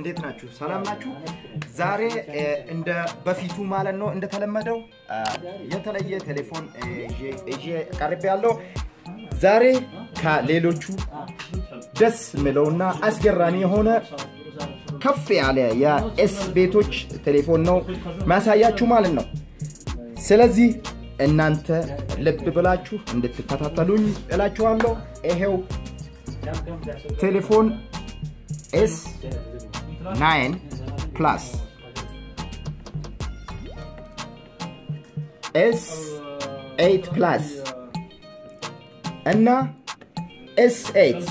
እንዴት ናችሁ? ሰላም ናችሁ? ዛሬ እንደ በፊቱ ማለት ነው እንደተለመደው የተለየ ቴሌፎን ይዤ ቀርቤ ያለው ዛሬ ከሌሎቹ ደስ የሚለውና አስገራሚ የሆነ ከፍ ያለ የኤስ ቤቶች ቴሌፎን ነው ማሳያችሁ ማለት ነው። ስለዚህ እናንተ ልብ ብላችሁ እንድትከታተሉኝ እላችኋለሁ። ይሄው ቴሌፎን ኤስ ናይን ፕላስ ኤስ ኤይት ፕላስ እና ኤስ ኤይት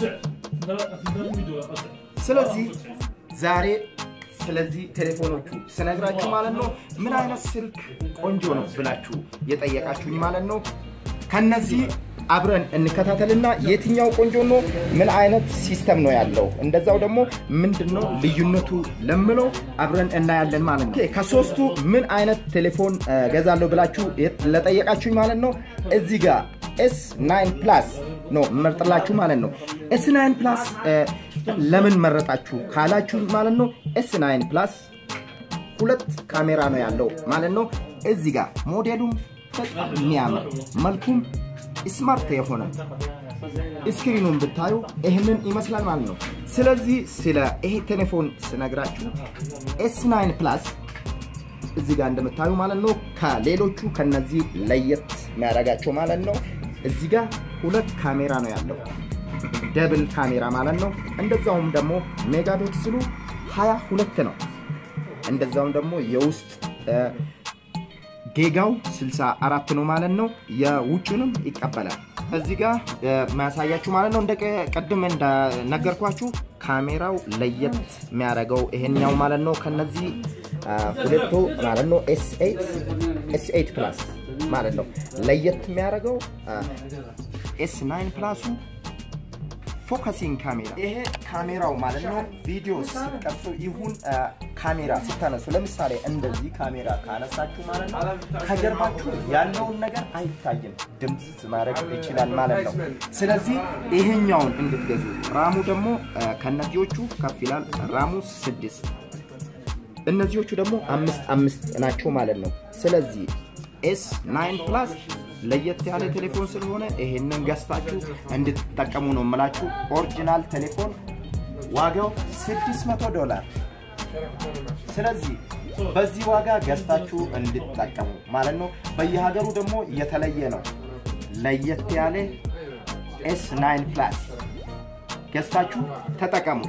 ስለዚህ ዛሬ ስለዚህ ቴሌፎኖቹ ስነግራችሁ ማለት ነው ምን አይነት ስልክ ቆንጆ ነው ብላችሁ የጠየቃችሁኝ ማለት ነው ከነዚህ አብረን እንከታተልና የትኛው ቆንጆ ነው፣ ምን አይነት ሲስተም ነው ያለው፣ እንደዛው ደግሞ ምንድን ነው ልዩነቱ ለምለው አብረን እናያለን ማለት ነው። ከሶስቱ ምን አይነት ቴሌፎን ገዛለሁ ብላችሁ ለጠየቃችሁኝ ማለት ነው እዚህ ጋር ኤስ ናይን ፕላስ ነው መርጥላችሁ ማለት ነው። ኤስ ናይን ፕላስ ለምን መረጣችሁ ካላችሁ ማለት ነው ኤስ ናይን ፕላስ ሁለት ካሜራ ነው ያለው ማለት ነው። እዚህ ጋር ሞዴሉም በጣም የሚያምር መልኩም ስማርት የሆነ ስክሪኑን ብታዩ ይህንን ይመስላል ማለት ነው። ስለዚህ ስለ ይሄ ቴሌፎን ስነግራችሁ ኤስ ናይን ፕላስ እዚህ ጋር እንደምታዩ ማለት ነው ከሌሎቹ ከነዚህ ለየት የሚያደርጋቸው ማለት ነው እዚህ ጋር ሁለት ካሜራ ነው ያለው ደብል ካሜራ ማለት ነው። እንደዛውም ደግሞ ሜጋ ፒክስሉ ሀያ ሁለት ነው። እንደዛውም ደግሞ የውስጥ ጌጋው 64 ነው ማለት ነው። የውጭንም ይቀበላል። እዚህ ጋር ማያሳያችሁ ማለት ነው እንደ ቅድም እንደነገርኳችሁ ካሜራው ለየት የሚያደርገው ይሄኛው ማለት ነው ከነዚህ ሁለቱ ማለት ነው ኤስ ኤይት ፕላስ ማለት ነው ለየት የሚያደርገው ኤስ ናይን ፕላሱ ፎከሲንግ ካሜራ ይሄ ካሜራው ማለት ነው ቪዲዮ ሲቀርጹ ይሁን ካሜራ ስታነሱ ለምሳሌ እንደዚህ ካሜራ ካነሳችሁ ማለት ነው ከጀርባችሁ ያለውን ነገር አይታይም፣ ድምፅ ማድረግ ይችላል ማለት ነው። ስለዚህ ይሄኛውን እንድትገዙ ራሙ ደግሞ ከነዚዎቹ ከፍ ይላል። ራሙ ስድስት እነዚዎቹ ደግሞ አምስት አምስት ናቸው ማለት ነው። ስለዚህ ኤስ ናይን ፕላስ ለየት ያለ ቴሌፎን ስለሆነ ይሄንን ገዝታችሁ እንድትጠቀሙ ነው የምላችሁ። ኦሪጂናል ቴሌፎን ዋጋው 600 ዶላር። ስለዚህ በዚህ ዋጋ ገዝታችሁ እንድትጠቀሙ ማለት ነው። በየሀገሩ ደግሞ የተለየ ነው። ለየት ያለ ኤስ ናይን ፕላስ ገዝታችሁ ተጠቀሙ።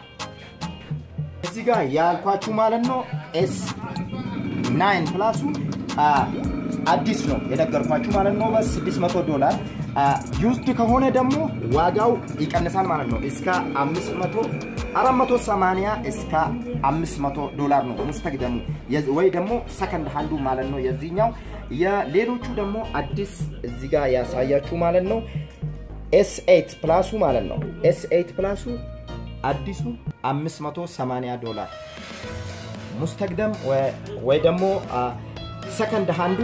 እዚህ ጋር ያልኳችሁ ማለት ነው ኤስ ናይን ፕላሱ አዲስ ነው የነገርኳችሁ ማለት ነው። በ600 ዶላር ዩዝድ ከሆነ ደግሞ ዋጋው ይቀንሳል ማለት ነው። እስከ 500 480 እስከ 500 ዶላር ነው ሙስተግደሙ ወይ ደግሞ ሰከንድ ሃንዱ ማለት ነው የዚህኛው። የሌሎቹ ደግሞ አዲስ እዚህ ጋር ያሳያችሁ ማለት ነው ኤስ ኤይት ፕላሱ ማለት ነው። ኤስ ኤይት ፕላሱ አዲሱ 580 ዶላር ሙስተግደም ወይ ደግሞ ሰከንድ ሃንዱ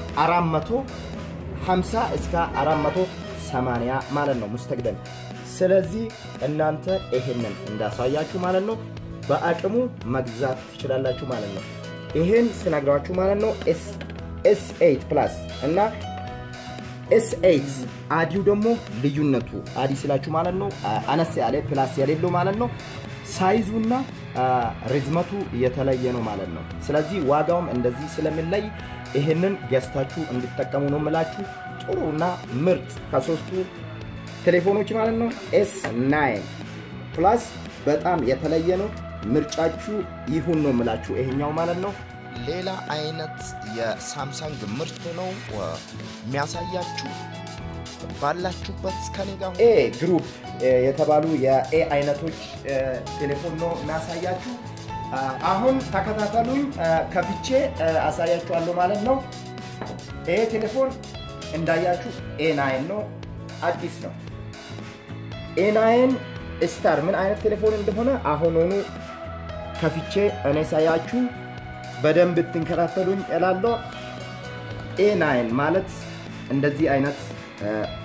450 እስከ 480 ማለት ነው ሙስተግደም። ስለዚህ እናንተ ይሄንን እንዳሳያችሁ ማለት ነው በአቅሙ መግዛት ትችላላችሁ ማለት ነው። ይሄን ስነግራችሁ ማለት ነው ኤስ ኤይት ፕላስ እና ኤስ ኤይት አዲው ደግሞ ልዩነቱ አዲ ስላችሁ ማለት ነው አነስ ያለ ፕላስ የሌለው ማለት ነው ሳይዙና ርዝመቱ የተለየ ነው ማለት ነው። ስለዚህ ዋጋውም እንደዚህ ስለሚለይ ይህንን ገዝታችሁ እንድጠቀሙ ነው የምላችሁ። ጥሩና ምርጥ ከሶስቱ ቴሌፎኖች ማለት ነው ኤስ ናይን ፕላስ በጣም የተለየ ነው። ምርጫችሁ ይሁን ነው የምላችሁ ይሄኛው ማለት ነው። ሌላ አይነት የሳምሰንግ ምርት ነው የሚያሳያችሁ ባላችሁበት እስከኔ ጋር ኤ ግሩፕ የተባሉ የኤ አይነቶች ቴሌፎን ነው የሚያሳያችሁ። አሁን ተከታተሉኝ፣ ከፍቼ አሳያችኋለሁ ማለት ነው። ይሄ ቴሌፎን እንዳያችሁ ኤ ናይን ነው፣ አዲስ ነው። ኤ ናይን ስታር ምን አይነት ቴሌፎን እንደሆነ አሁኑኑ ከፍቼ እኔ ሳያችሁ በደንብ ትንከታተሉኝ እላለሁ። ኤ ናይን ማለት እንደዚህ አይነት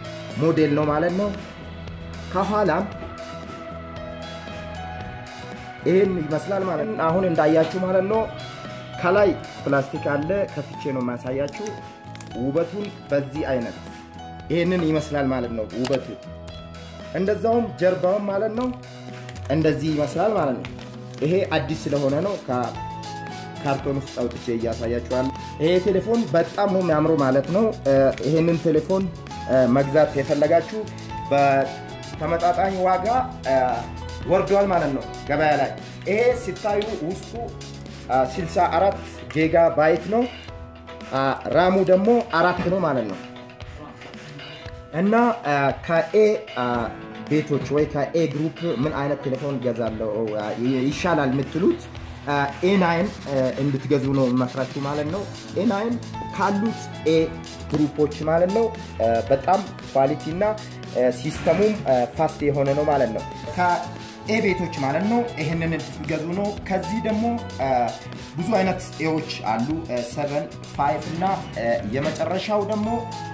ሞዴል ነው ማለት ነው። ከኋላም ይህን ይመስላል ማለት ነው። አሁን እንዳያችሁ ማለት ነው ከላይ ፕላስቲክ አለ። ከፍቼ ነው የማያሳያችሁ። ውበቱን በዚህ አይነት ይህንን ይመስላል ማለት ነው ውበቱ። እንደዛውም ጀርባውን ማለት ነው እንደዚህ ይመስላል ማለት ነው። ይሄ አዲስ ስለሆነ ነው ከካርቶን ውስጥ አውጥቼ እያሳያችኋለሁ። ይሄ ቴሌፎን በጣም ነው የሚያምረው ማለት ነው። ይሄንን ቴሌፎን መግዛት የፈለጋችሁ በተመጣጣኝ ዋጋ ወርዷል ማለት ነው ገበያ ላይ። ይሄ ሲታዩ ውስጡ 64 ጊጋ ባይት ነው። ራሙ ደግሞ አራት ነው ማለት ነው እና ከኤ ቤቶች ወይ ከኤ ግሩፕ ምን አይነት ቴሌፎን ገዛለው ይሻላል የምትሉት ኤናይን እንድትገዙ ነው የምመክራችሁ ማለት ነው። ኤናይን ካሉት ኤ ግሩፖች ማለት ነው በጣም ኳሊቲ እና ሲስተሙም ፋስት የሆነ ነው ማለት ነው። ከኤ ቤቶች ማለት ነው ይህንን እንድትገዙ ነው። ከዚህ ደግሞ ብዙ አይነት ኤዎች አሉ፣ ሰቨን ፋይቭ እና የመጨረሻው ደግሞ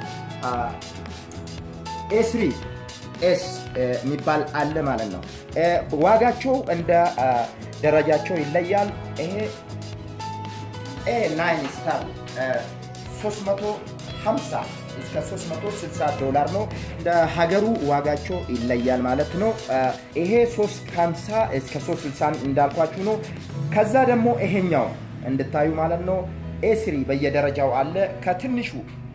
ኤስሪ ኤስ የሚባል አለ ማለት ነው። ዋጋቸው እንደ ደረጃቸው ይለያል። ይሄ ኤ ናይን ስታር 350 እስከ 360 ዶላር ነው። እንደ ሀገሩ ዋጋቸው ይለያል ማለት ነው። ይሄ 350 እስከ 360 እንዳልኳችሁ ነው። ከዛ ደግሞ ይሄኛው እንድታዩ ማለት ነው። ኤስሪ በየደረጃው አለ። ከትንሹ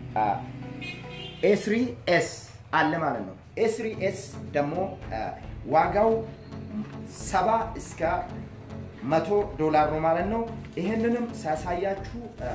ኤስሪ ኤስ አለ ማለት ነው። ኤስሪ ኤስ ደግሞ ዋጋው ሰባ እስከ መቶ ዶላር ነው ማለት ነው። ይህንንም ሳያሳያችሁ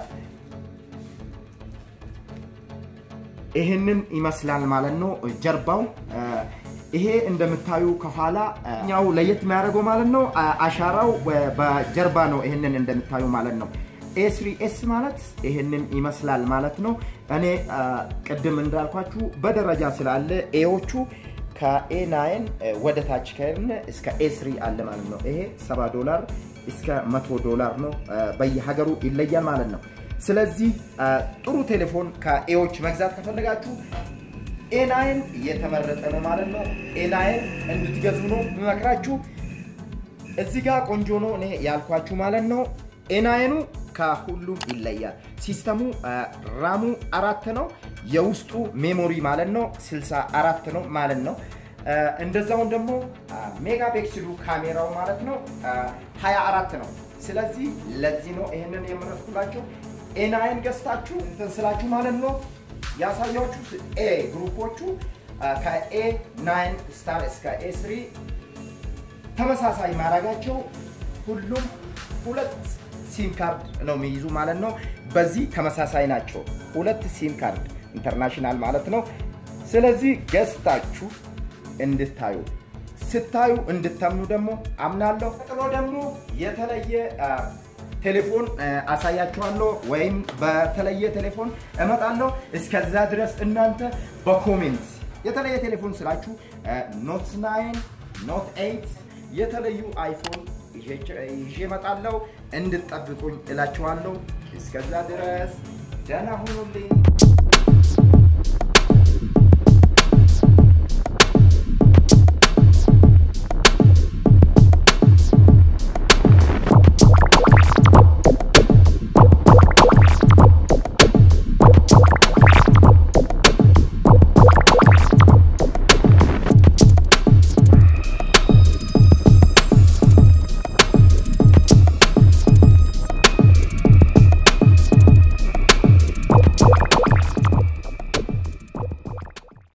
ይህንን ይመስላል ማለት ነው ጀርባው። ይሄ እንደምታዩ ከኋላ ኛው ለየት የሚያደርገው ማለት ነው አሻራው በጀርባ ነው። ይህንን እንደምታዩ ማለት ነው። ኤስሪ ኤስ ማለት ይህንን ይመስላል ማለት ነው። እኔ ቅድም እንዳልኳችሁ በደረጃ ስላለ ኤዎቹ ከኤ ናይን ወደ ታች ከሄድን እስከ ኤስሪ አለ ማለት ነው። ይሄ 70 ዶላር እስከ 100 ዶላር ነው። በየሀገሩ ይለያል ማለት ነው። ስለዚህ ጥሩ ቴሌፎን ከኤዎች መግዛት ከፈለጋችሁ ኤናይን የተመረጠ ነው ማለት ነው። ኤናይን እንድትገዙ ነው የምመክራችሁ። እዚህ ጋር ቆንጆ ነው እኔ ያልኳችሁ ማለት ነው። ኤናይኑ ከሁሉም ይለያል። ሲስተሙ ራሙ አራት ነው። የውስጡ ሜሞሪ ማለት ነው 64 ነው ማለት ነው። እንደዛውን ደግሞ ሜጋ ፒክስሉ ካሜራው ማለት ነው 24 ነው። ስለዚህ ለዚህ ነው ይህንን የምረጥኩላችሁ። ኤናይን ገዝታችሁ እንትን ስላችሁ ማለት ነው ያሳያችሁ ኤ ግሩፖቹ ከኤ ናይን ስታር እስከ ኤ ስሪ ተመሳሳይ ማድረጋቸው ሁሉም ሁለት ሲም ካርድ ነው የሚይዙ ማለት ነው። በዚህ ተመሳሳይ ናቸው። ሁለት ሲም ካርድ ኢንተርናሽናል ማለት ነው። ስለዚህ ገዝታችሁ እንድታዩ ስታዩ እንድታምኑ ደግሞ አምናለሁ። ቀጥሎ ደግሞ የተለየ ቴሌፎን አሳያችኋለሁ ወይም በተለየ ቴሌፎን እመጣለሁ። እስከዛ ድረስ እናንተ በኮሜንት የተለየ ቴሌፎን ስላችሁ ኖት ናይን ኖት ኤይት የተለዩ አይፎን ይዤ እመጣለሁ። እንድጠብቁኝ እላችኋለሁ። እስከዛ ድረስ ደህና ሁኑልኝ።